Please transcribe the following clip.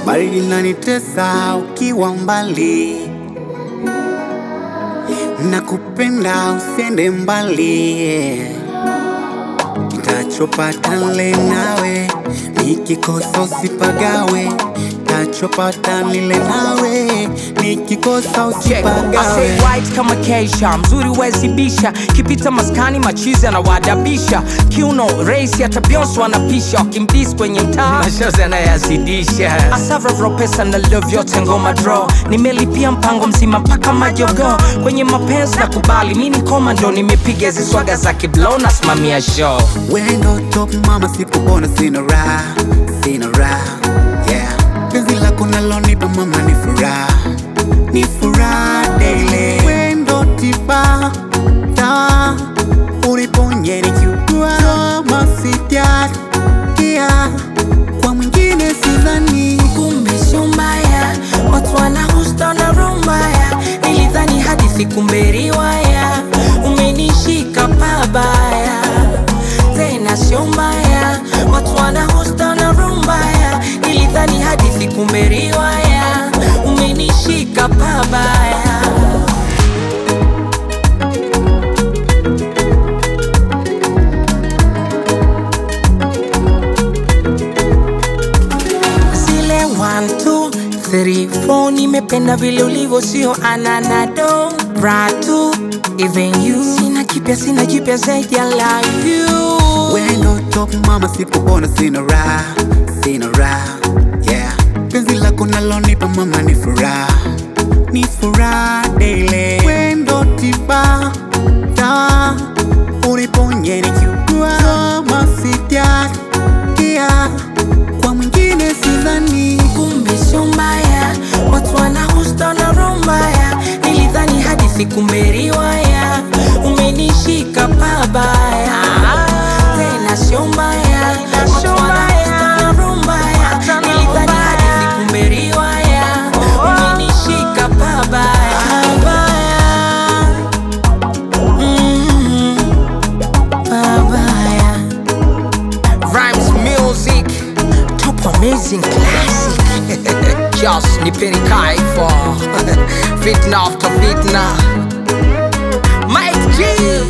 baridi lanitesa ukiwa mbali, nakupenda usiende mbali, tachopata nile nawe, nikikosa usipagawe, tachopata nile nawe, nikikosa Check. I usipagawe. say white kama keisha mzuri wezibisha kipita maskani machizi anawadabisha kiuno raisi hata Beyonce wanapisha wakimdis kwenye mtaa mashozi anayazidisha asavro pesa na love yote ngoma draw nimelipia mpango mzima mpaka majogo kwenye mapenzi na kubali mi ni komando nimepiga hizi swaga za kiblo nasimamia show Wendo top mama, sipopona sina raha, sina raha yeah. Penzi lako nalonipa mama ni furaha, ni furaha daily. Wendo tiba dawa, uniponye nikiugua, kama sijakia kwa mwingine sidhani. kumbe sio mbaya, watu wanahusta na roho mbaya. Nilidhani hadithi kumbe riwaya, umenishika pabaya, tena sio mbaya, watu wanahusta na roho mbaya. Nilidhani hadithi kumbe riwaya, umenishika pabaya. zile 1 2 3 4 nimependa vile ulivyo sio ananado ratu even you sina kipya sina jipya zaidi ya love you Wendo top mama, sipopona sina raha, sina raha yeah. Penzi lako nalonipa mama ni furaha, ni furaha daily. Wendo tiba dawa, uniponye nikiugua, kama sijakia kwa mwingine sidhani. kumbe sio mbaya watu wanahusta na roho mbaya nilidhani hadithi kumbe riwaya umenishika pabaya tena sio mbaya watu wanahusta na roho mbaya nilidhani hadithi kumbe riwaya umenishika pabaya Pabaya. Mm, pabaya Rhymes Music Top Amazing Classic Just nipeni kaifo Fitna after fitna Mike G